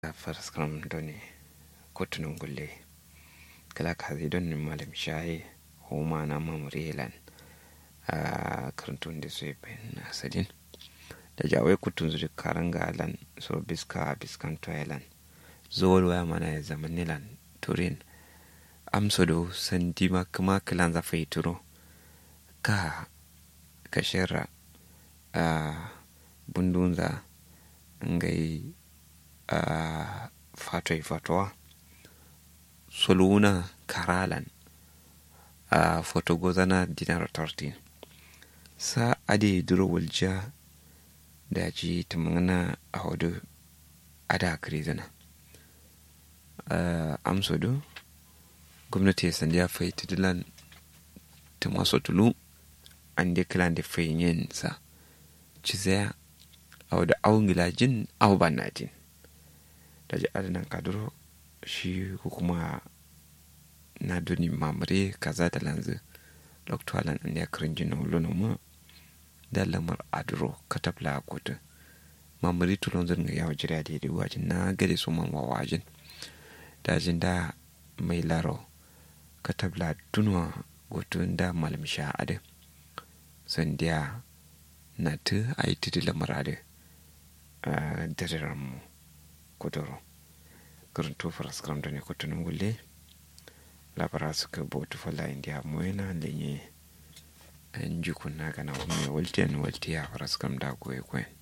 farskram doni kotunun gulle kala kazi don nin malam shaye homa na mamurilan a karantun da su na sadin da jawai kutun zuri karanga lan so biska biskan toilan zuwal waya mana ya zama nilan turin amso do sandi ma kuma kilan zafa yi turo ka ka shirra a bundunza ngai a fatoi fatowa soluna karalan a fotogozana dinar tortin sa ade duro walja da ji tamana a hudu ada krizana amso do gwamnati ya sandi ya fai tidilan ta maso tulu an de kilan da fai yin sa ci zaya a wadda awon gilajin awu bannatin da ji adanan kaduro shi ko kuma na duni mamare kaza da lanzu loktualan an ya kirin jina wulona mu da lamar aduro katabla kotu mamari tulon zirga yawa jira da yadda wajin na gade su man wajin dajin da mai laro katabla dunwa gotun da malam sha ade sandiya na ta a yi titi lamar ade a dadiran mu kuduro garin tofar skram da ne kutunin gulle labara suka bautu fala indiya mu yana lenye an ji kunna gana wani waltiyan waltiya fara skram da goye kwen